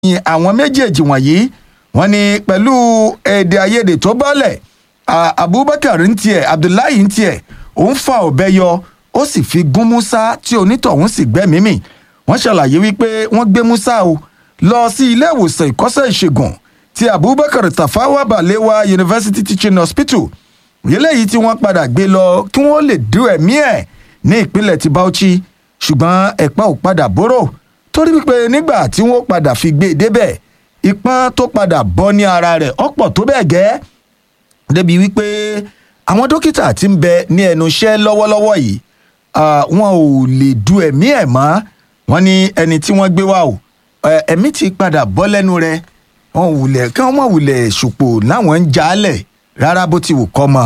ní àwọn méjèèjì wọ̀nyí wọ́n ní pẹ̀lú èdè àìyedè tó bọ́lẹ̀ ah, abubakar ń tiẹ̀ abdullahi ń tiẹ̀ òun fa ọ̀bẹ yọ ó sì fi gún musa tí onítọ̀hún sì gbẹ́mìí mì wọ́n ṣàlàyé wípé wọ́n gbé musa o lọ sí ilé ìwòsàn ìkọ́sẹ̀ ìṣègùn ti abubakar tafawa balewa university teaching hospital eléyìí tí wọ́n padà gbé lọ kí wọ́n lè dú ẹ̀mí ẹ̀ ní ìpínlẹ̀ ti bauchi ṣùgbọ́n ẹ̀pá ò padà bóró torí wípé nígbà tí wọ́n padà fi gbé e débẹ̀ ìpọ́n tó padà bọ́ ní ara rẹ̀ ọ̀pọ̀ tó bẹ́ẹ̀ gẹ́ débi wípé àwọn dókítà tí ń bẹ ní ẹnu iṣẹ́ lọ́wọ́lọ́wọ́ yìí ah, wọn ò lè du ẹ̀mí ẹ̀ mọ́ wọn ní ẹni tí wọ́n gbé wá o ẹ- ẹ̀mí ti padà bọ́ lẹ́nu rẹ̀ wọn ò wulẹ̀ kí wọ́n wulẹ̀ ṣòpò láwọn ń jalẹ̀ rárá bó ti wù kọ́ mọ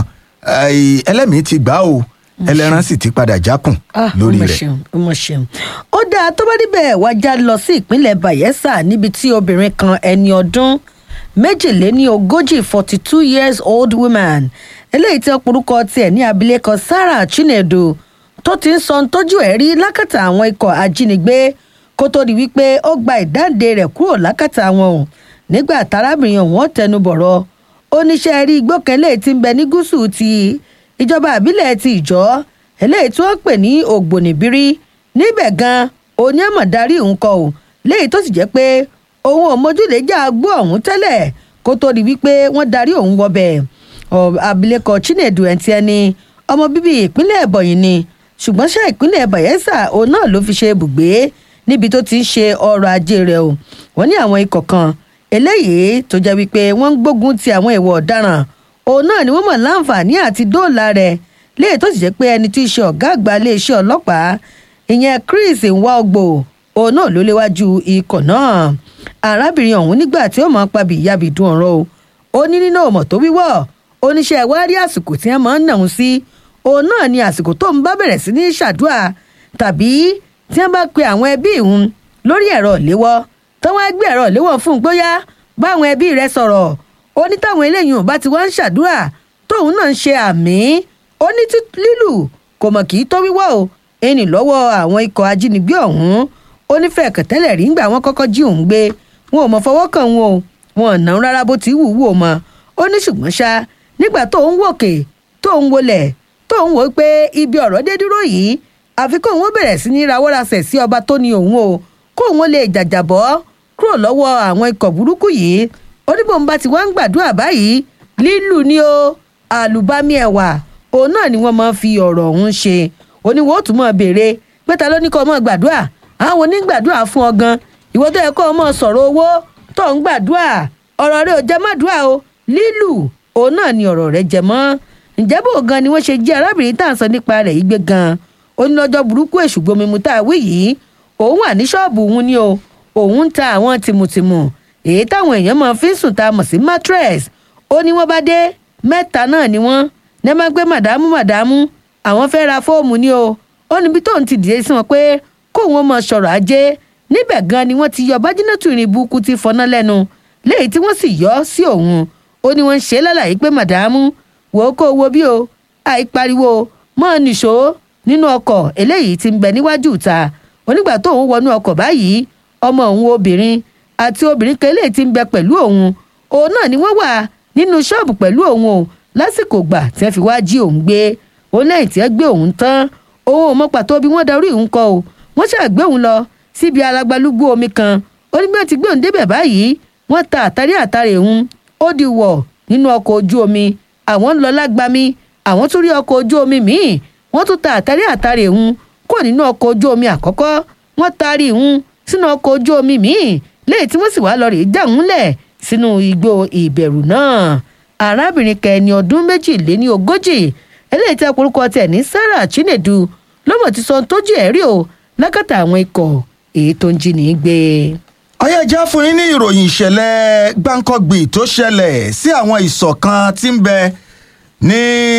Ẹ, ẹlẹ́mìí ti gbà o ẹlẹ́ran sì ti padà jákùn Ah, lórí ó mà rẹ̀. ṣeun, ó mà ṣeun. ó dáa tó bá níbẹ̀ wájà lọ sí ìpínlẹ̀ bayelsa níbi tí obìnrin kan ẹni ọdún méjìléní ogójì forty two years old woman eléyìí tí ọ̀pọ̀lọpọ̀ tiẹ̀ ní abilékọ sarah chinedu tó ti ń sọ ohun tójú ẹ̀ rí lákàtà àwọn ikọ̀ ajínigbé kó tó di wípé ó gba ìdáǹdè rẹ̀ kúrò lákàtà wọn o nígbà tárábìnrin ọ̀hún tẹnu bọ̀rọ̀ oníṣẹ́ rí igbó kan eléyìí tí ń bẹ ní gúúsù ti ìjọba àbílẹ̀ ti ìjọ́ eléyìí tí wọ́n pè ní ògbónìbírí níbẹ̀ gan onímọ̀ darí òun kọ ò léyìí tó sì jẹ́ pé òun ò mójúlé já gbó ọ̀hún tẹ́lẹ̀ kó tó di wípé wọ́n darí òun wọbẹ̀ Ọ- abilékọ chinedu ẹntì ẹni ọmọ bíbí ìpínlẹ̀ ẹ̀bọ̀yìn ni ṣùgbọ́n ṣá ìpínlẹ̀ bayelsa òun náà ló fi ṣe ibùgbé níbi tó ti ń ṣe ọrọ̀ ajé rẹ̀ o wọ́n ní àwọn ikọ̀ kan eléyìí tó jẹ́ wípé wọ́n ń gbógun ti àwọn ìwà ọ̀daràn òun náà ni wọ́n mọ̀ láǹfààní àti dóòlà rẹ̀ léyìí tó sì jẹ́ pé ẹni tí í ṣe ọ̀gá àgbà iléeṣẹ́ ọlọ́pàá ìyẹn chris nwaogbo òun náà ló léwájú ikọ̀ náà arábìnrin ọ̀hún nígbà tí ó máa ń pabì ìyàbì dùn ọ̀rọ̀ o ó ní nínú ọmọ tó wíwọ́ oníṣẹ́ ìwárí àsìkò tí wọ́n máa ń nàún sí òun náà ni àsìkò tó ń bá bẹ̀rẹ̀ sí ní ṣàdúrà tàbí tí wọ́n bá pe àwọn ẹbí ìhun lórí ẹ̀rọ ìléwọ́ tó wọ́n á gbé ẹ̀rọ ìléwọ́ fún un gbóyá báwọn ẹbí rẹ̀ sọ̀rọ̀ ó ní táwọn eléyìí ò bá ti wá ń ṣàdúrà tóun náà ń ṣe àmì ó ní tí lílù kò mọ̀ kì í tó wíwọ́ o ẹni lọ́wọ́ àwọn ikọ̀ ajínigbé ọ̀hún ó ní fẹ̀ẹ̀kẹ̀ tẹ́lẹ̀ rí ńgbà wọn kọ́kọ́ jí òun gbé wọn ò mọ̀ fọwọ́ kàn wọn o wọn ò náà rárá bó ti wù wù ó mọ ó ní ṣùgbọ́n ṣá nígbà tó ń wòkè tó ń wọlẹ̀ tó ń wò ó pé ibi ọ̀rọ̀ dé dúró yìí àfi kóun ó bẹ̀rẹ̀ sí ní rawọ́rasẹ̀ sí ọba tó ní òun o kóun ó lè jàjàbọ́ kúrò lọ́wọ́ àwọn ikọ̀ burúkú yìí ó ní bóun bá ti wá ń gbàdúrà báyìí lílù ni o àlùbami ẹ̀wà òun náà ni wọ́n máa ń fi ọ̀rọ̀ ọ̀hún ṣe oníwò ó tún máa béèrè pé ta ló ní kó o máa gbàdúrà àwọn onígbàdúrà fún ọ gan ìwọ tó yẹ kó o máa sọ̀rọ̀ owó tó ń gbàdúrà ọ̀rọ̀ rẹ ò jẹ mọ́dúrà o lílù òun náà ni ọ̀rọ̀ rẹ jẹ mọ́ ǹjẹ́ bó gan ni wọ́n ṣe jí arábìnrin tá à ń sọ nípa rẹ̀ yìí gbé gan ó ní lọ́jọ́ burúkú èṣù gbomimu tá a wí yìí òun wà ní ṣọ́ọ̀bù òun ni o òun ń ta àwọn tìmùtìmù èyí táwọn èèyàn máa fi ń sùn tá a mọ̀ sí mattress ó ní wọ́n bá dé mẹ́ta náà ni wọ́n ní ẹ máa gbé màdámù màdámù àwọn fẹ́ ra fóòmù ni o ó níbi tóun ti dìde sí wọn pé kóun ó mọ sọ̀rọ̀ ajé níbẹ̀ gan ni wọ́n ti yọ bájínátù ìrìn burúkú ti fọná lẹ́nu léyìí tí wọ́n sì yọ ọ́ sí òun ó ní wọ́n ń ṣe é lálàyé pé màdámù wò ó kó wo bí o àìpariwo mọ́ ọ nìṣó nínú ọkọ̀ eléyìí ti ń bẹ níwájú ìta onígbà tóun wọnú ọkọ̀ báyìí ọmọ òun obìnrin àti obìnrin kan eléyìí ti ń bẹ pẹ̀lú òun òun náà ni wọ́n wà nínú ṣọ́ọ̀bù pẹ̀lú òun o lásìkò gbà tí wọ́n fi wá jí òun gbé òun lẹ́yìn tí wọ́n gbé òun tán òun ò mọ pàtó bí wọ́n darí òun kọ o wọ́n ṣàgbé òun lọ síbi alágbálúgbú omi kan onígbà tí gbé òun débẹ̀ báyìí wọ́n ta àtàrí àtàrí òun ó di wọ̀ nínú ọkọ̀ ojú omi àwọn ń lọ lágbami àwọn tún rí ọkọ̀ ojú omi míì wọ́n tún ta àtàrí àtàrí òun kó nínú ọkọ̀ ojú omi àkọ́kọ́ wọ́n taari òun sínú ọkọ̀ ojú omi míì léyìí tí wọ́n sì wá lọ rèé já òun lẹ̀ sínú igbó ìbẹ̀rù náà arábìnrin kẹni ọdún méjìléní ogójì eléyìí tí orúkọ tẹ̀ ní sarah chinedu lọ́mọ ti sọ tójú ẹ̀ rí o lákàtà àwọn ikọ̀ èyí tó ń jí ní gbé. ọyá ìjà fún yín ní ìròyìn ìṣẹ̀lẹ̀ gbáǹkọ́gbì tó ṣẹlẹ̀ sí àwọn ìsọ̀ kan tí ń bẹ ní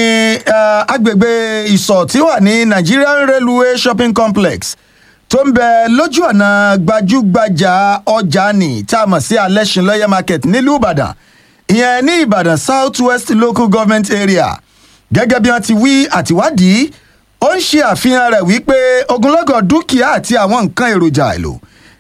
eh, agbègbè ìsọ̀ tí wà ní nigerian railway shopping complex tó ń bẹ lójú ọ̀nà gbajúgbajà ọjà ní tá a mọ̀ sí alẹ́sìnlọ́yẹ̀ market nílùú ìbàdàn ìyẹn ní ìbàdàn south west local government area gẹ́gẹ́ bí wọ́n ti wí àtiwádìí ó ń ṣe àfihàn rẹ̀ wípé ogunlọ́gọ̀ dúkìá àti àwọn nǹkan èròjà èlò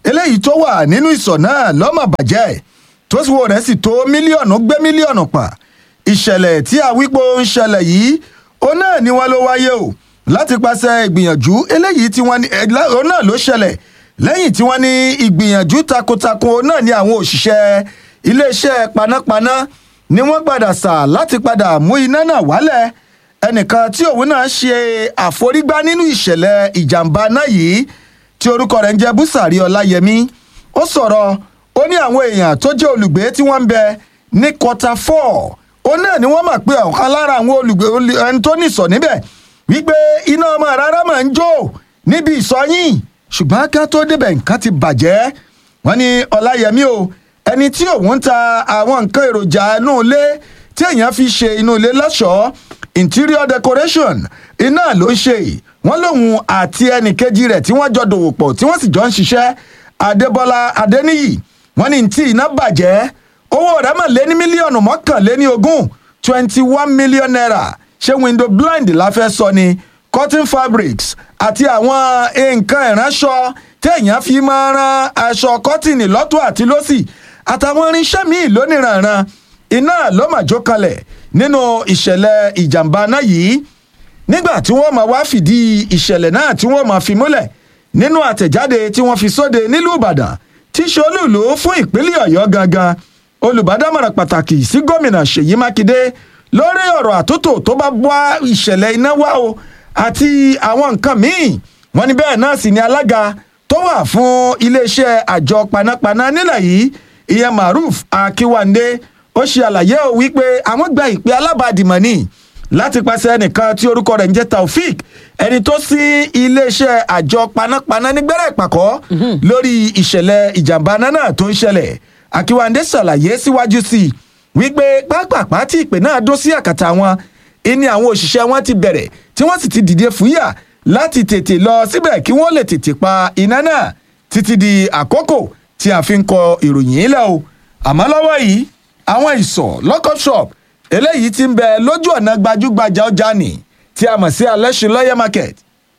eléyìí tó wà nínú ìsọ̀ náà lọ́mọ bàjẹ́ tó sì wo rẹ̀ sì tó mílíọ̀nù gbé mílíọ̀nù pa ìṣẹ̀lẹ̀ tí àwípo ń ṣẹlẹ̀ yìí ó náà ni wọ́n ló wáyé o láti pàṣẹ ìgbìyànjú eléyìí tí wọ́n ní ó náà ló ṣẹlẹ̀ lẹ́yìn tí wọ́n ní ìgbìyànjú takuntakun ó náà ní àwọn òṣìṣẹ́ iléeṣẹ́ panápaná ni wọ́n padà sà láti padà mú iná náà wálẹ̀ ẹnìkan tí òun náà ṣe àforígbá nínú ìṣẹ̀lẹ̀ ìjàmbá náà yìí tí orúkọ rẹ̀ ń jẹ́ búsàrí ọláyẹmí ó sọ̀rọ̀ ó ní àwọn èèyàn tó jẹ́ olùgbé tí wọ́n ń bẹ ní kọta four ó náà ni wọ́n mọ̀ pé ọ̀kan lára àwọn olùgbé ẹni tó nìsọ̀ níbẹ̀ wípé iná ọmọ rárá máa ń jó níbi ìsọyìn ṣùgbọ́n ká tó débẹ̀ nǹkan ti bàjẹ́ wọ́n ní ọláyẹmí o ẹni tí òun ń ta àwọn nǹkan èròjà inú ilé tí èèyàn fi ṣe inú ilé lọ́ṣọ̀ọ́ interior decoration iná ló ń ṣe wọ́n lòun àti ẹnì kejì rẹ̀ tí wọ́n jọ dòwò pọ̀ tí wọ́n sì jọ ń ṣiṣẹ́ adébọ́lá adéníyì wọ́n ní tí iná bàjẹ́ owó rẹ̀ mọ̀ lé ní mílíọ̀nù mọ́kànléní ogún twenty one million naira ṣé window blind la fẹ́ sọ ni cotton fabrics àti àwọn nǹkan ìránṣọ téèyàn fi máa ran aṣọ kọ́tìnì lọ́tún àti lọ́sì àtàwọn irinṣẹ́ míì lóníranran iná ló mà jó kalẹ̀ nínú ìṣẹ̀lẹ̀ ìjàmbá náà yìí nígbà tí wọ́n máa wá fìdí ìṣẹ̀lẹ̀ náà tí wọ́n máa fi múlẹ̀ nínú àtẹ̀jáde tí wọ́n fi sóde nílùú ìbàdàn tí ṣolúùlú fún ìpínlẹ̀ ọ̀yọ́ gangan olùbádámọ̀ràn pàtàkì sí gómìnà ṣèyí mákindé lórí ọ̀rọ̀ àtúntò tó bá bá ìṣẹ̀lẹ̀ iná wá o àti àwọn nǹkan míì wọ́n ní bẹ́ẹ̀ náà sì ni alága tó wà fún iléeṣẹ́ àjọ panápaná nílẹ̀ yìí ìyẹn maruf akínwándé ó ṣe àlàyé ò wípé àwọn gba ìpè alábàdìmọ̀ ni láti pàṣẹ ẹnìkan tí orúkọ rẹ̀ ń jẹ́ taofik ẹni tó sí iléeṣẹ́ àjọ panápaná nígbẹ́rẹ́ ìpàkọ́ lórí ìṣẹ̀lẹ̀ ìjàmbá náà tó ń ṣẹlẹ̀ akínwándé ṣàlàyé síwájú sí i wípé pápápá tí ìpè náà dó sí àkàtà wọn ìní àwọn òṣìṣẹ́ wọn ti bẹ̀rẹ̀ tí wọ́n sì ti dìde fúyà láti tètè lọ síbẹ̀ kí wọ́n lè tètè pa iná náà títí di àkókò tí a fi ń kọ ìròyìn ilẹ̀ o àmọ́ lọ́wọ́ yìí àwọn ìsọ̀ lọ́kọ̀ shop eléyìí ti ń bẹ lójú ọ̀nà gbajúgbajà ọjà nì tí a mọ̀ sí alẹ́sìn lọ́yẹ̀ market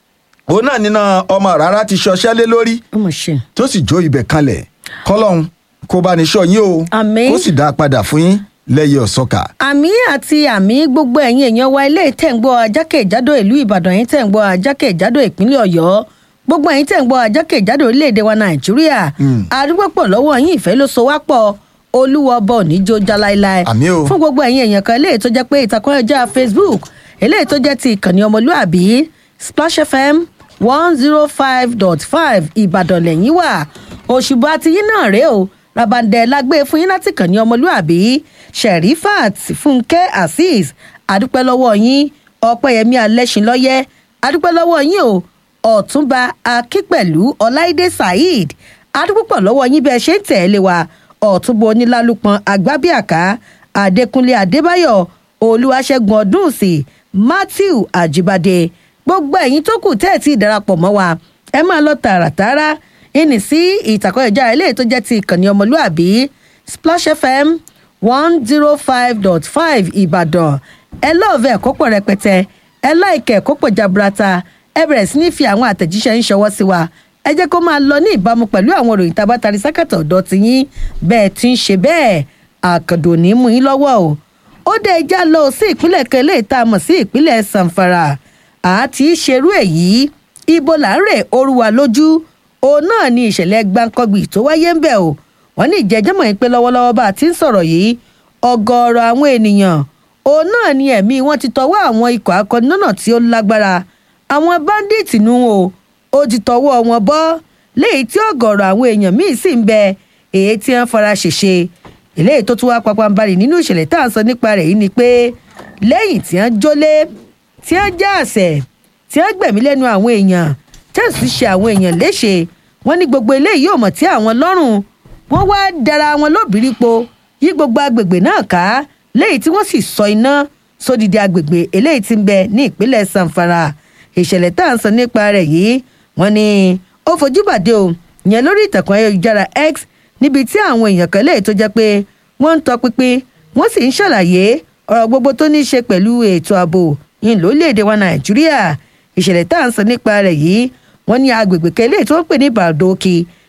òun náà nínú ọmọ rárá ti ṣọṣẹ́ lé lórí ó mọ̀ ṣe. tó sì jó ibẹ̀ kalẹ̀ kọ́lọ́hún kó bá ní sọ yín o Àmín. kó sì dá a padà fún yín lẹ́yìn ọ̀sọ́kà. àmì àti àmì gbogbo ẹ̀yin èèyàn wa ilé ìtẹ̀ǹgbọ́ ajákèjádò ìlú ìbàdàn yín tẹ̀ǹgbọ́ ajákèjádò ìpínlẹ̀ ọ̀yọ́ gbogbo ẹ̀yin tẹ̀ǹgbọ́ ajákèjádò orílẹ̀-èdè wa nàìjíríà àdúgbò pọ̀ lọ́wọ́ yín ìfẹ́ ló so wá pọ̀ olúwa ọba òníjó já láéláé Àmín o. fún gbogbo ẹ̀yin èèyàn kan eléyìí tó jẹ́ pé ìtàkùn ọjà facebook eléyìí tó jẹ́ ti ìkànnì ọmọlúàbí splash fm one zero five dot five ìbàdàn lẹ́yìn wà òṣùbà ti yín náà rèé o rabandẹ lágbé fún yín láti kàn ní ọmọlúàbí sherifat fúnkẹ́ azeez adúpẹ́ lọ́wọ́ yín ọpẹ́yẹmí alẹ́sìnlọ́yẹ́ adúpẹ́ lọ́wọ́ yín o ọ̀túnba akínpẹ̀lú ọláìdé saheed adúpọ̀ lọ́wọ́ yín bẹ́ẹ̀ ṣe ń tẹ̀lé wa ọ̀túnba onílálùpọ̀n agbábíàká adékúnlé adébáyọ̀ olúwaṣẹ́gun ọdúnsì matthew àjíbádé gbogbo ẹ̀yin tó kù tẹ́ẹ̀tì ìdarapọ̀ mọ́ wa ẹ máa lọ tààràtààrà ìní sí ìtàkùn ẹ̀já eléyìí tó jẹ́ ti ìkànnì ọmọlúàbí splash fm one zero five dot five ìbàdàn ẹ lọ́ọ̀fẹ́ ẹ̀kọ́ pọ̀ rẹpẹtẹ ẹ láìkẹ́ ẹ̀kọ́ pọ̀ jaburata ẹ bẹ̀rẹ̀ sí ní fi àwọn àtẹ̀jíṣẹ́ ń ṣọwọ́ sí wa ẹ jẹ́ kó máa lọ ní ìbámu pẹ̀lú àwọn òròyìn tá a bá tari sákàtà ọ̀dọ́ ti yín bẹ́ẹ̀ ti ń ṣe bẹ́ẹ̀ àkàndò ní mú yín lọ́wọ́ o ó dé ẹja lọ sí ìpínlẹ̀ kan eléyìí tá a mọ̀ sí ìpínlẹ̀ sanfara àti ṣerú èyí ibo là ń rè oruwa lójú òun náà ni ìṣẹ̀lẹ̀ gbáǹkọ́gbì tó wáyé ń bẹ̀ o wọ́n ní ìjẹ́jẹ́mọ̀ yín pé lọ́wọ́lọ́wọ́ bá a ti ń sọ̀rọ̀ yìí ọgọ́rọ̀ àwọn ènìyàn òun náà ni ẹ̀mí wọn ti tọwọ́ àwọn ikọ̀ akọni náà tí ó lágbára àwọn báńdíìtì nu o ó ti tọwọ́ wọn bọ́ léyìí tí ọ̀gọ̀rọ̀ àwọn èèyàn míì sì ń bẹ èyí tí wọ́n fara ṣèṣe eléyìí tó tún wá papambarì nínú ìṣẹ̀lẹ̀ tá à ń sọ nípa rẹ̀ yìí ni pé lẹ́yìn tí wọ́n jólé tí wọ́n já àṣẹ tí wọ́n gbẹ̀mí lẹ́nu àwọn èèyàn tí wọ́n sì ṣe àwọn èèyàn léṣe wọ́n ní gbogbo eléyìí yóò mọ̀ tí àwọn lọ́rùn wọ́n wá dara wọn lóbìrípo yí gbogbo agbègbè náà ká léyìí tí wọ́n sì sọ iná sódìdí agbègbè eléyìí tí ń bẹ ní ìpínlẹ̀ sanfara ìṣẹ̀lẹ̀ tá à ń sọ nípa rẹ̀ yìí wọ́n ní ó fojú bàdé o yẹn lórí ìtàkùn ayélujára x níbi tí àwọn èèyàn kan léyìí tó jẹ́ pé wọ́n ń tọpinpin wọ́n sì ń ṣàlàyé ọ̀rọ̀ gbogbo tó ní í ṣe pẹ̀lú ètò ààbò yìí lórílẹ̀‐èdè wa nàìjíríà ìṣẹ̀lẹ̀ tá à ń sọ nípa rẹ̀ yìí wọ́n ní agbègbè kan eléyìí tó ń pè ní bàdókì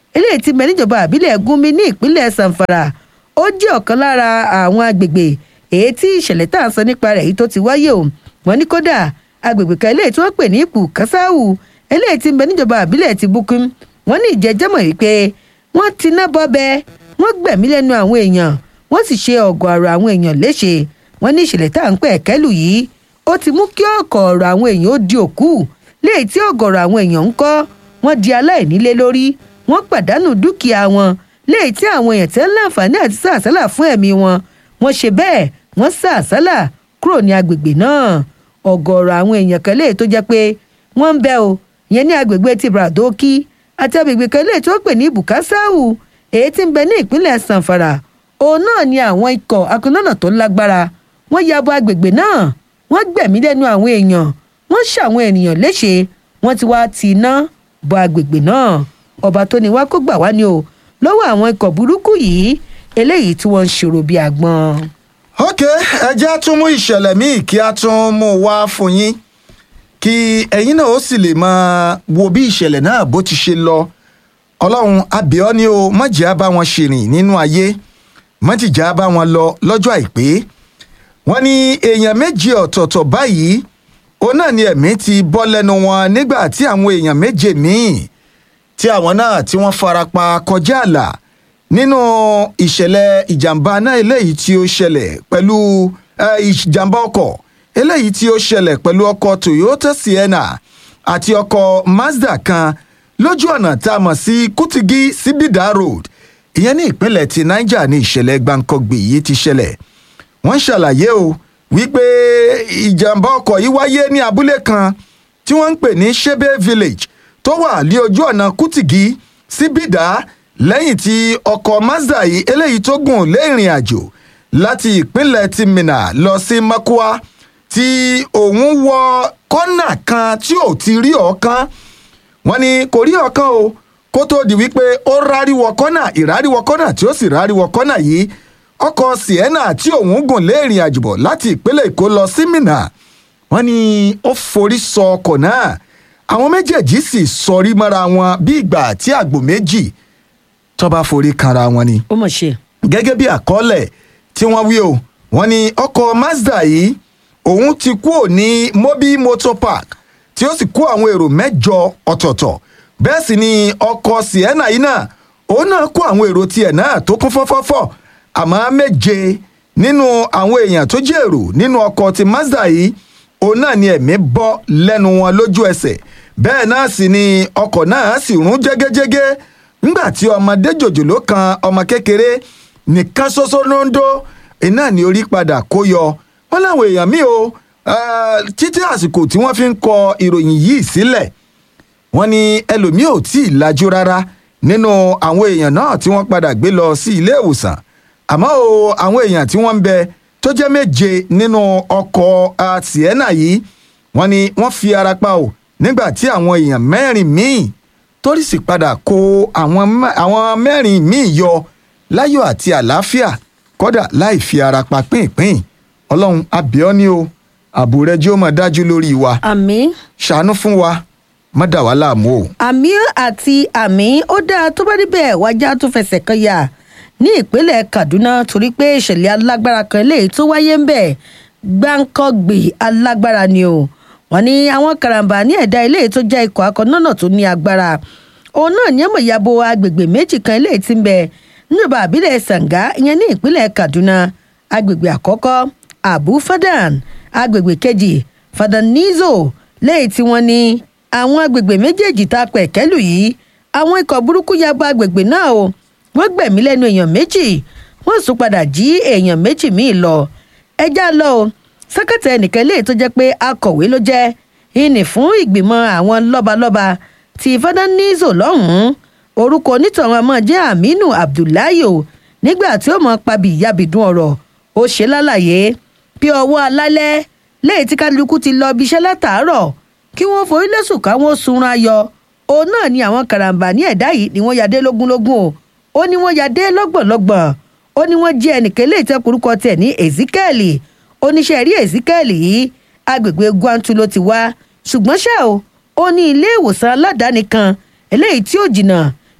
eléyìí ti bẹ níjọba àbílẹ̀ gúnmi ní ìpínlẹ̀ sanfara ó jẹ́ ọ̀kan lára àwọn agbègbè èyí tí ìṣẹ̀lẹ̀ tá à ń sọ nípa rẹ̀ yìí tó ti wáyé o wọ́n ní kódà agbègbè kan eléyìí tí wọ́n pè ní ipò kásáwù eléyìí ti bẹ níjọba àbílẹ̀ ti bukun wọ́n ní ìjẹ́jẹ́mọ̀ wípé wọ́n ti ná bọ́bẹ wọ́n gbẹ̀mí lẹ́nu àwọn èèyàn wọ́n sì ṣe ọ̀gọ̀ọ̀rọ̀ àwọn èèyàn léṣe wọ́n ní ìṣẹ̀lẹ̀ tá à ń pẹ́ ẹ̀kẹ́lù yìí ó ti mú kí ọ̀gọ̀ọ̀rọ̀ àwọn èèyàn ó di òkú léyìí tí ọ̀gọ̀ọ̀rọ̀ àwọn èèyàn ń kọ́ wọ́n di aláìnílé lórí wọ́n pàdánù dúkìá wọn léyìí tí àwọn èèyàn tẹ́ ń láǹfààní àti sàásálà fún ẹ̀mí wọn wọ́n ṣe bẹ́ẹ̀ wọ́n sàásálà kúrò ní agbègbè náà ọ̀gọ̀ọ̀rọ̀ àwọn èèyàn kan léyìí tó jẹ́ pé wọ́n ń bẹ o ìyẹn ní agbègbè ti bradoki àti agbègbè kan léyìí tó pè ní bukasawu èyí tí ń bẹ ní ìpínlẹ̀ sanfara òun náà ni àwọn ikọ̀ akúnlọ́nà tó lágbára wọ́n ya bo agbègbè náà wọ́n gbẹ̀mí lẹ́nu àwọn èèyàn wọ́n ṣàwọn ènìyàn léṣe wọ́n ti wá ti iná bo agbègbè náà ọba tó ní wá kó gbà wá ni o lọ́wọ́ àwọn ikọ̀ burúkú yìí eléyìí tí wọ́n ń ṣòro bíi àgbọn. ok ẹ jẹ́ á tún mú ìṣẹ̀lẹ̀ míì kí a tún mú wá fún yín kí ẹ̀yin náà ó sì lè máa wo bí ìṣẹ̀lẹ̀ náà bó ti ṣe lọ ọlọ́run abíọ́ ni o mọ̀jẹ̀ á bá wọn ṣèrìn nínú ayé mọ̀jìjà á bá wọn lọ lọ́jọ́ àìpé wọ́n ní èèyàn méje ọ̀tọ̀ọ̀tọ̀ báyìí òun náà ni ẹ̀mí ti bọ́ lẹ́nu wọn nígbà tí àwọn èèyàn méje míì tí àwọn náà tí wọ́n farapa kọjá àlà nínú ìṣẹ̀lẹ̀ ìjàmbá náà eléyìí tí ó ṣẹlẹ̀ pẹ̀lú ìjàmbá ọkọ̀ eléyìí tí ó ṣẹlẹ̀ pẹ̀lú ọkọ̀ toyota sienna àti ọkọ̀ mazda kan lójú ọ̀nà tá a mọ̀ sí kutigi sibida road ìyẹn ní ìpínlẹ̀ ti niger ní ìṣẹ̀lẹ̀ gbàǹkangbè yìí ti ṣẹlẹ̀ wọ́n ṣàlàyé o wípé ìjàmbá ọkọ̀ yìí wáyé ní abúlé kan tí wọ́n ń pè ní shebe village tó wà ní ojú ọ̀nà kutigi síbìdá lẹ́yìn tí ọkọ̀ mazda yìí eléyìí tó gùn lé ìrìn àjò láti ìpínlẹ̀ ti minna lọ sí makwa tí òun wọ kọ́nà kan tí ò ti rí ọ̀kan wọ́n ní kò rí ọ̀kan o kó tó di wípé ó ráríwọ kọ́nà ìráríwọ kọ́nà tí ó sì ráríwọ kọ́nà yìí ọkọ̀ sienna tí òun gùn lé ìrìn àjò bọ̀ láti ìpínlẹ̀ èkó lọ sí minna wọ́n ní ó forí sọ ọkọ̀ náà àwọn méjèèjì sì sọrí mọ́ra wọn bí ìgbà tí àgbò méjì tó bá forí kanra wọn ni. ó mọ̀ ṣe. gẹ́gẹ́ bí àkọọ́lẹ̀ tí wọ́n wí o wọ́n ní ọkọ̀ mazda yìí òun ti kú ò ní mobi motor park tí ó sì kó àwọn èrò mẹ́jọ ọ̀tọ̀ọ̀tọ̀ bẹ́ẹ̀ sì ni ọkọ̀ sienna yìí náà òun náà kó àwọn èrò tiẹ̀ náà tó kún fọ́fọ́fọ́ àmọ́ méje nínú àwọn èèyàn tó jẹ́ èrò nínú ọkọ̀ ti mazda yìí òun náà ni ẹ̀mí bọ́ lẹ́nu wọn lójú ẹsẹ̀ bẹ́ẹ̀ náà sì ni ọkọ̀ náà sì rún jẹ́gẹ́jẹ́gẹ́ nígbà tí ọmọdé jòjòló kan ọmọ kékeré nìkan ṣoṣo ló ń dó iná ní orí padà kó yọ wọn láwọn èèyàn míì o títí àsìkò tí wọ́n fi ń kọ ìròyìn yìí sílẹ̀ wọ́n ní ẹlòmíì ò tí ì lajú rárá nínú àwọn èèyàn náà tí wọ́n padà gbé lọ sí ilé ìwòsàn àmọ́ o àwọn èèyàn tí wọ́n ń bẹ tó jẹ́ méje nínú ọkọ̀ sienna yìí wọ́n ní wọ́n fi ara pa o nígbà tí àwọn èèyàn mẹ́rin míì torí sì padà kó àwọn mẹ́rin míì yọ láyọ̀ àti àlàáfíà kódà láì fi ara pa pínpín ọlọ́run abiọ́ni o ààbò rẹ jẹ́ ó mọ̀ dájú lórí wa àmì. ṣàánú fún wa má dà wá láàmú o. àmì àti àmì ó dáa tó bá níbẹ̀ wájà tó fẹsẹ̀ kan yà ní ìpínlẹ̀ kaduna torí pé ìṣẹ̀lẹ̀ alágbára kan eléyìí tó wáyé ń bẹ̀ gbáǹkọ́gbì alágbára ni o wọ́n ní àwọn karambà ní ẹ̀dá eléyìí tó jẹ́ ikọ̀ akọ́nọ́nà tó ní agbára òun náà ní ẹ̀mọ̀ ìyàbọ̀ agbègbè méjì kan eléyìí tí ń bẹ níjọba àbílẹ̀ sàǹgá ìyẹn ní ìpínlẹ̀ kaduna agbègbè àkọ́kọ́ abu fadan agbègbè kejì fadanizo lẹ́yìn tí wọ́n ní àwọn agbègbè méjèèjì tá a pẹ̀ kẹ́lù yìí àwọn ikọ̀ burúkú ya bo agbègbè náà o wọ́n gbẹ̀mí lẹ́nu èèyàn méjì wọ́n sún padà jí èèyàn méjì míì lọ ẹjá lọ o sẹ́kẹ̀tẹ̀ ẹnìkan lè tó jẹ́ pé akọ̀wé ló jẹ́ ìní fún ìgbìmọ̀ àwọn lọ́balọ́ba ti fadanizo lọ́hùn-ún orúkọ onítọ̀hún ọmọ jẹ́ aminu abdullahi o nígbà tí ó mọ̀ pabi ìyàbìdún ọ̀rọ̀ ó ṣe lálàyé bí ọwọ́ alálẹ́ lẹ́yìn tí kálukú ti lọ ibiṣẹ́ látàárọ̀ kí wọ́n forí lẹ́sùn káwọn sunra yọ òun náà ni àwọn karambà ní ẹ̀dá yìí ni wọ́n ya dé lógúnlógún o ó ní wọ́n ya dé lọ́gbọ̀nlọ́gbọ̀n ó ní wọ́n jí ẹnìkan lè tẹ́ korúkọ tẹ̀ ní ezekiel oníṣẹ́ rí ezekiel yìí agbègbè gwantu ló ti wá ṣùgbọ́n ṣá o ó ní ilé ìwòsàn aládàáni kan eléyìí tí ó jìnnà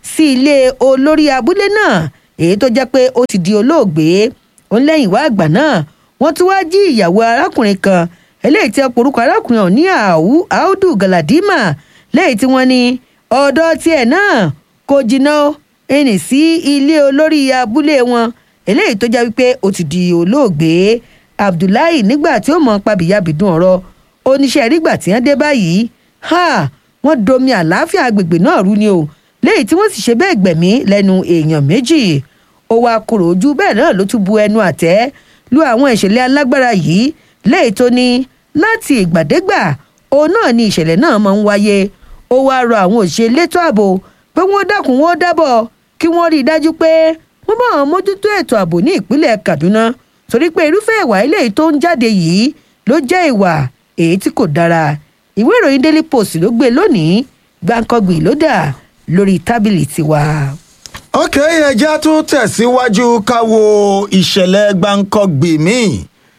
sí ilé olórí abúlé náà èyí tó jẹ́ pé ó ti di olóògbé òun lẹ́yìn wá àgbà náà wọ́n tún wáá jí ìyàwó arákùnrin kan eléyìí tí ọ̀pọ̀rúkọ arákùnrin ọ̀hún ní àúdù galadima lẹ́yìn tí wọ́n ní ọ̀dọ́ tiẹ̀ náà kò jìnnà ẹnì sí ilé olórí abúlé wọn eléyìí tó jẹ́ wípé ó ti di olóògbé abdullahi nígbà tí ó mọ̀ pàbíyàbídùn ọ̀rọ̀ oníṣẹ́ rígbà tí wọ́n dé báyìí ha wọ́n domi àlàáfíà agbègbè náà rú ni o léyìí tí wọ́n sì ṣe bẹ́ẹ̀ gbẹ̀mí lẹ́nu èèyàn méjì ó wá kúrò ojú bẹ́ẹ̀ náà ló tún bu ẹnu àtẹ́ lu àwọn ìṣẹ̀lẹ̀ alágbára yìí léyìí tó ní láti ìgbàdégbà òun náà ni ìṣẹ̀lẹ̀ náà máa ń wáyé ó wá rọ àwọn òṣìṣẹ́ elétò ààbò pé wọ́n dákun wọ́n dábọ̀ kí wọ́n rí i dájú pé wọ́n bá wọn mójútó ètò ààbò ní ìpínlẹ̀ kaduna torí pé irúfẹ́ ìwà eléyìí tó ń jáde yìí ló jẹ́ ìwà èyí tí kò dára ìwé ìròyìn daily post ló gbé lónìí gbàǹkangbì ló dà lórí tábìlì tiwa. ok ẹja tún tẹ̀síwájú ká wo ìṣẹ̀lẹ̀ gbàǹkangbì míì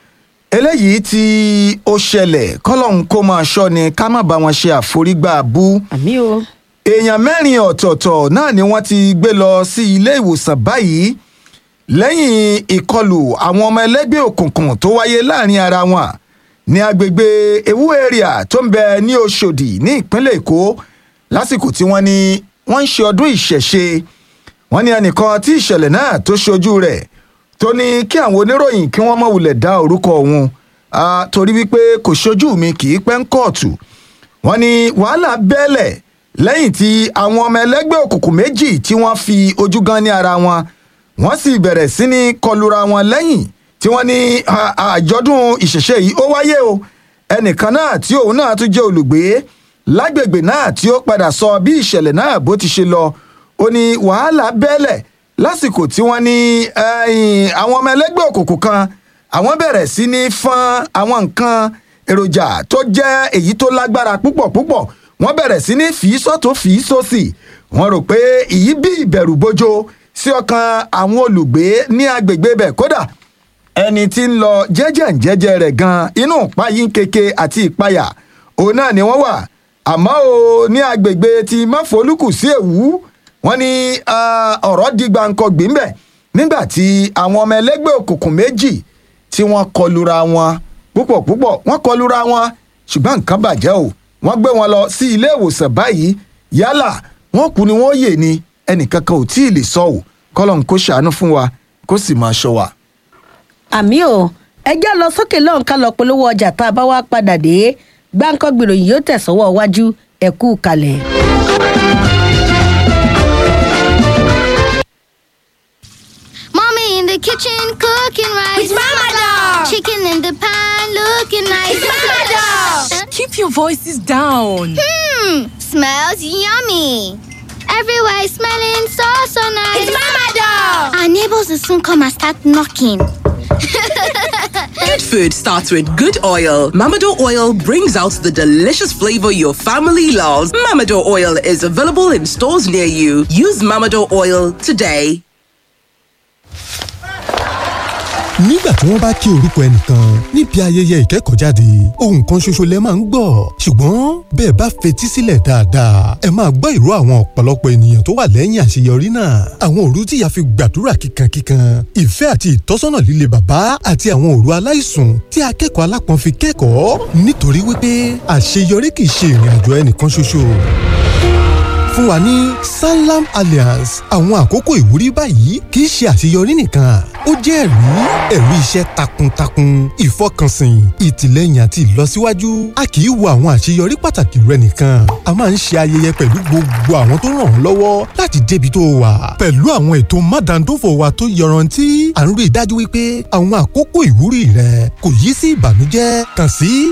eléyìí tí ó ṣẹlẹ̀ kọ́lọ́hún kó máa ṣọ́ ni ká má bá wọn ṣe àforígbà bú àmì o. èèyàn mẹ́rin ọ̀tọ̀ọ̀tọ̀ náà ni wọ́n ti gbé lọ sí ilé ìwòsàn báyìí lẹ́yìn ìkọlù àwọn ọmọ ẹlẹ́gbẹ́ òkùnkùn tó wáyé láàrin ara wọn ní agbègbè ewu area tó ń bẹ ní Òṣòdì ní ìpínlẹ̀ Èkó lásìkò tí wọ́n ní wọ́n ń ṣe ọdún ìṣẹ̀ṣe wọ́n ní ẹnìkan tí ìṣẹ̀lẹ̀ náà tó ṣojú rẹ̀ tó ní kí àwọn oníròyìn kí wọ́n má wulẹ̀ dá orúkọ òun torí wípé kò ṣojú mi kì í pẹ́ ń kóòtù wọ́n ní wàhálà bẹ́ẹ̀lẹ̀ lẹ́yìn tí àwọn ọmọ ẹlẹ́gbẹ́ òkùnkùn méjì tí wọ́n fi ojú gan ní ara wọn wọ́n sì bẹ̀rẹ̀ sí ní kọlura wọn lẹ́yìn tí wọ́n ní àjọ̀dún ìṣẹ̀ṣe yìí ó wáyé o ẹnìkan náà tí òun náà tún jẹ́ olùgbé lágbègbè náà tí ó padà sọ bí ìṣẹ̀lẹ̀ náà bó ti ṣe lọ ó ní wàhálà bẹ́ẹ̀lẹ̀ lásìkò tí wọ́n ní àwọn ọmọ ẹlẹ́gbẹ́ òkùnkùn kan àwọn bẹ̀rẹ̀ sí ní fọ́n àwọn nǹkan èròjà tó jẹ́ èyí tó lágbára púpọ̀ púpọ̀ wọ́n bẹ̀rẹ̀ sí ní fìí sọ́tún fìí sósì wọ́n rò pé èyí bí ìbẹ̀rù bójó sí ọkàn àwọn olùgbé ní agbègbè bẹ̀ kódà ẹni tí ń lọ jẹ́jẹ́ jẹ́jẹ́ rẹ̀ gan inú ìpayín keke àti ìpayà òun náà ni wọ́n wà àmọ́ o ní agbègbè tí máfolúkù sí èwú wọ́n ní ọ̀rọ̀ di gbàǹkangbì ńbẹ̀ nígbà tí àwọn ọmọ ẹlẹ́gbẹ́ òkùnkùn méjì tí wọ́n kọlura wọn púpọ̀ púpọ̀ wọ́n kọlura wọn ṣùgbọ́n nǹkan bàjẹ́ o wọ́n gbé wọn lọ sí ilé ìwòsàn báyìí yálà wọ́n kú ni wọ́n yè ni ẹnìkankan ò tí ì lè sọ ò kọ́lọ́n kó ṣàánú fún wa kó sì máa ṣọ́ wa. àmì o ẹjẹ́ lọ sókè lọ́hùn ká lọ polówó ọjà tá a bá wá padà dé gbáǹkọ́ gbèròyìn yóò tẹ̀sọ́wọ́ iwájú ẹ̀kú kalẹ̀. Mommy in the kitchen cooking rice. It's Mama Dog. Chicken in the pan looking nice. It's Mama Dog. Keep your voices down. Hmm, smells yummy. Everywhere is smelling so so nice. It's Mama Dog. Our neighbors will soon come and start knocking. Good food starts with good oil. Mamado oil brings out the delicious flavor your family loves. Mamado oil is available in stores near you. Use Mamado oil today. nígbà tí wọ́n bá kí orúkọ ẹnìkan níbi ayẹyẹ ìkẹ́kọ̀ọ́jáde ohun kan ṣoṣo lẹ máa ń gbọ́ ṣùgbọ́n bẹ́ẹ̀ bá fetí sílẹ̀ dáadáa ẹ máa gbọ́ ìró àwọn ọ̀pọ̀lọpọ̀ ènìyàn tó wà lẹ́yìn àṣeyọrí náà àwọn òru tí ìyá fi gbàdúrà kíkankíkan ìfẹ́ àti ìtọ́sọ́nà líle bàbá àti àwọn òru aláìsùn tí akẹ́kọ̀ọ́ alápọ̀n fi kẹ́kọ̀ọ́ nítorí wípé àṣeyọrí kì í ṣe ìrìn àjò ẹnìkan ṣoṣo fún wa ní sanlam alliance àwọn àkókò ìwúrí báyìí kì í ṣe àṣeyọrí nìkan ó jẹ́ ẹ̀rí ẹ̀rí iṣẹ́ takuntakun ìfọkànsìn ìtìlẹ́yìn àti ìlọsíwájú a kì í wo àwọn àṣeyọrí pàtàkì rẹ nìkan a máa ń ṣe ayẹyẹ pẹ̀lú gbogbo àwọn tó ràn ọ́ lọ́wọ́ láti débi tó wà pẹ̀lú àwọn ètò mádàndófò wa tó yọrantí à ń rí i dájú wípé àwọn àkókò ìwúrí rẹ kò yí sí ìbànújẹ́ kàn sí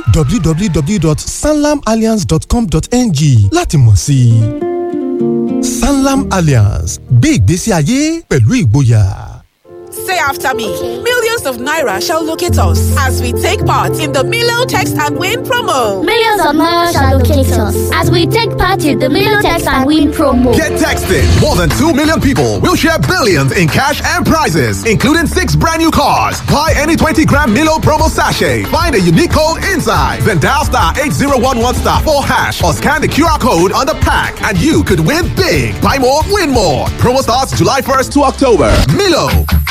www.sanlamalliance.com.ng láti mọ̀ sí i sanlam alliance gbé ìgbésí ayé pẹ̀lú ìgboyà. Say after me. Millions of Naira shall locate us as we take part in the Milo Text and Win promo. Millions of Naira shall locate us as we take part in the Milotex and Win promo. Get texted. More than 2 million people will share billions in cash and prizes, including six brand new cars. Buy any 20 gram Milo promo sachet. Find a unique code inside. Then dial star 8011 star 4 hash or scan the QR code on the pack and you could win big. Buy more, win more. Promo starts July 1st to October. Milo.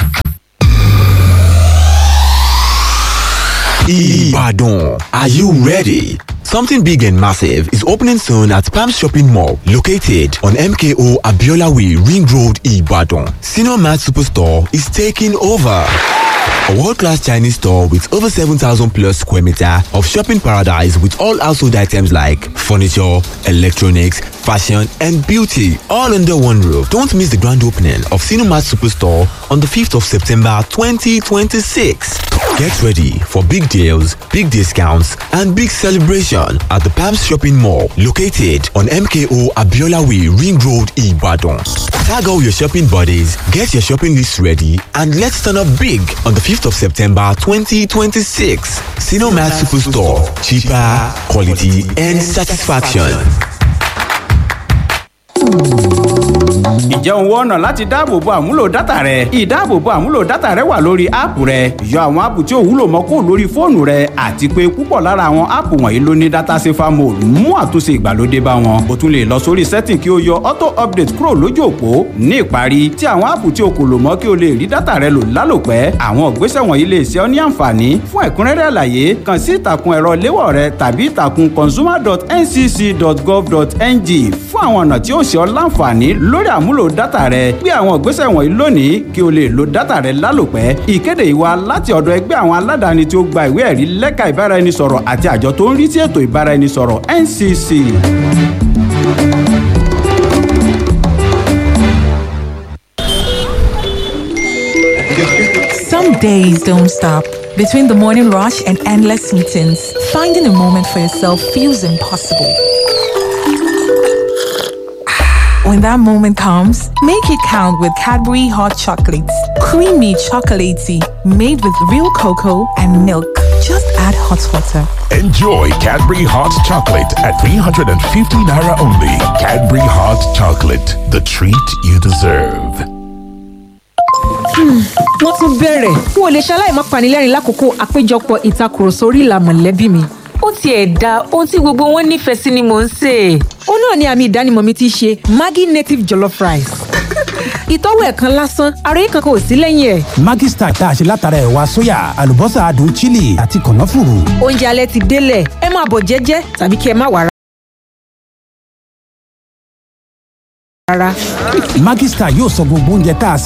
Ibadan. Are you ready? Something big and massive is opening soon at Palm Shopping Mall, located on MKO Abiola Way, Ring Road, Ibadan. Senior Mart Superstore is taking over. A world-class Chinese store with over 7,000 plus square meter of shopping paradise with all household items like furniture, electronics, fashion and beauty all under one roof. Don't miss the grand opening of Cinemat Superstore on the 5th of September 2026. Get ready for big deals, big discounts and big celebration at the Palms Shopping Mall located on MKO Abiola Way Ring Road Ibadan. Tag all your shopping buddies, get your shopping list ready and let's turn up big on the 5th of September 2026. Cinemat Superstore. Cheaper, quality and satisfaction. Ǹjẹ́ o ń wá ọ̀nà láti dáàbòbo àmúlò dátà rẹ? Ìdáàbòbo àmúlò dátà rẹ wà lórí áàpù rẹ. Yọ àwọn áàpù tí ò wúlò mọ́ kúrò lórí fóònù rẹ àti pé púpọ̀ lára àwọn áàpù wọ̀nyí ló ní dátà safer mode mú àtúnṣe ìgbàlódé bá wọn. O tún lè lọ sórí setting kí o yọ auto update kúrò lójú òpó. Ní ìparí, tí àwọn áàpù tí o kò lò mọ́ kí o lè rí dátà rẹ lò lálòpẹ́. Àwọn ìgbésẹ̀ wọ̀nyí lè ṣe ọ́ ní àǹfààní. Fún ẹ̀kúnrẹ́rẹ́ àlàyé, kàn sí ìtàkùn ẹ̀rọ léwọ̀ rẹ tàbí ìtàkùn consumer.ncc.gov.ng fún àwọn ọ̀nà tí ó ṣe ọ́ láǹfààní lórí àmúlò dátà rẹ gbé àwọn ìgbésẹ̀ wọ̀nyí lónìí kí o lè lo dátà rẹ lálòpẹ́ ìkéde ìwà láti ọ̀dọ̀ ẹgbẹ́ àwọn aládàáni tí ó gba ìwé ẹ̀rí lẹ́ka ìbáraẹnisọ̀rọ̀ àti àjọ tó ń rí sí ètò ìbáraẹnisọ̀rọ̀ ncc. Some days don't stop. Between the morning rush and endless meetings, finding a moment for yourself feels impossible. When that moment comes, make it count with Cadbury Hot Chocolates. Creamy chocolatey, made with real cocoa and milk. Just add hot water. Enjoy Cadbury Hot Chocolate at 350 Naira only. Cadbury Hot Chocolate, the treat you deserve. wọ́n tún bẹ̀rẹ̀ n ò lè ṣaláì má panilẹ́rìn lákòókò àpéjọpọ̀ ìtakùrọ̀sọ orí ìlà mọ̀lẹ́bí mi. ó tiẹ̀ da ohun tí gbogbo wọn nífẹ̀ẹ́ sí ni mò ń sè é. ó náà ni àmì ìdánimọ̀ mi ti ṣe maggi native jollof rice. ìtọ́wò ẹ̀ kan lásán ara yìí kankan ò sí lẹ́yìn ẹ̀. Maggi Star tá a ṣe látara ẹ̀wà sóyà àlùbọ́sà adùn chili àti kànáfùrù. oúnjẹ alẹ́ ti délẹ̀ ẹ máa bọ̀ jẹ́jẹ́ tàbí kí ẹ má wà rárá. Maggi Star yóò sọ gbogbo oúnjẹ tá a sè